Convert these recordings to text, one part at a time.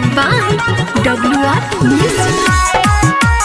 presented by WR Music.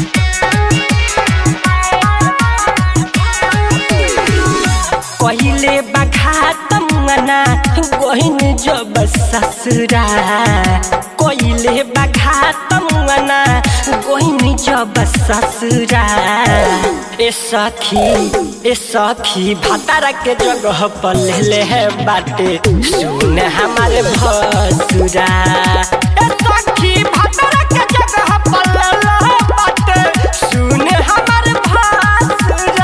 कहिले बखात मना गहिन जब ससुरा कहिले बखात मना गहिन जब ससुरा ए सखी ए सखी भतारा के जगह पर ले है बाटे सुन हमारे भसुरा ए सखी भतारा के जगह पर ले है बाटे सुन हमारे भसुरा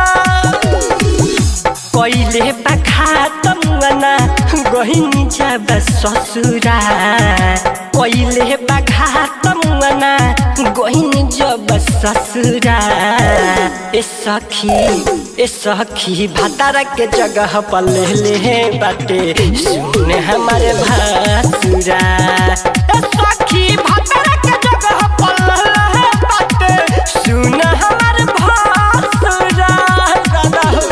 कहिले बखात मना गहिनी जब ससुरा कहिले बखात मना गहिनी जब ससुरा ए सखी ए सखी भतारा के जगह पर ले ले बाटे सुन हमारे भासुरा ए सखी भतारा के जगह पर ले ले बाटे सुन हमारे भासुरा दादा हो।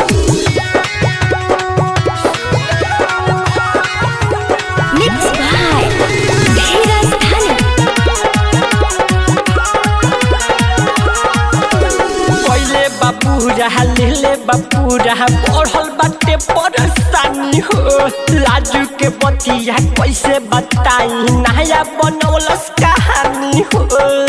Mixed by Dheeraj Dhani. पहिले बापू रहा लेले बापू रहा पढ़ल बाटे परेशानी हो लाजू के बतिया कैसे बताई नया बनौलस कहानी हो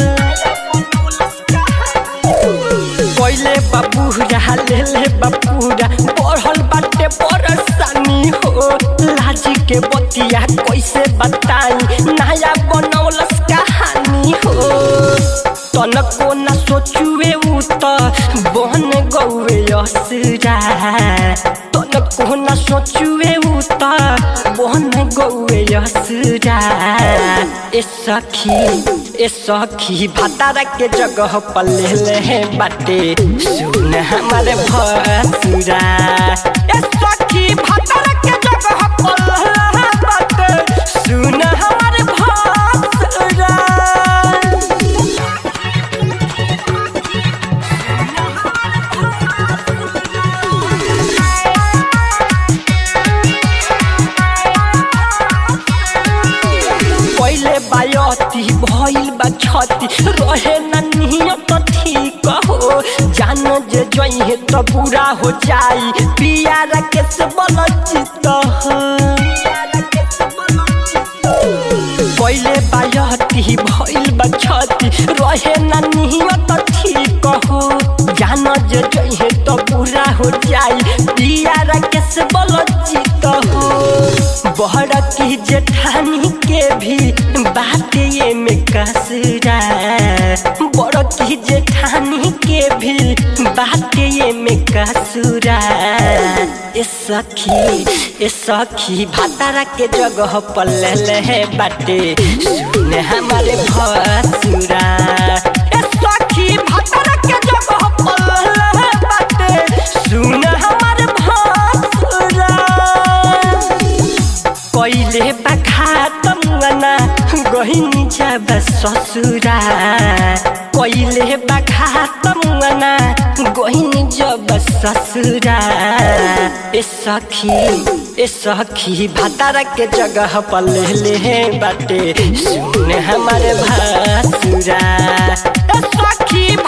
पहिले बापू रहा लेले बापू रहा पढ़ल बाटे परेशानी हो लाज के बतिया कैसे बताई नया बनौलस कहानी हो तनको न सोचुए उ त बन गौए असुरा तनको न सोचुए उ त बन गौए असुरा ए सखी ए सखी भतारा के जगह पर ले ले बाटे सुन हमारे भसुरा ए सखी भतारा के जगह पर ले ले बाटे सुन हमारे भसुरा पहिले बायती भइल बा छती रहे न नियत ठीक हो जान जे जइहे त बुरा हो जाई पिया केस बल चित हो पहिले बायती भइल बा छती रहे न नियत ठीक हो जान जे जइहे त बुरा हो जाई पिया केस बल चित हो बहर की जेठानी के भी बात ये में कसरा बड़ की जेठानी के भी बात ये में कसुरा ए सखी ए सखी भातारा के जगह पर ले ले बाटे सुन हमारे भसुरा ए सखी भातारा के जगह पर ले ले बाटे सुन हमारे भसुरा कहिले बखात मना गहिनी जब ससुरा कहिले बखात मना गहिनी जब ससुरा ए सखी ए सखी भतारा के जगह पर ले ले बाटे सुन हमारे भासुरा ए सखी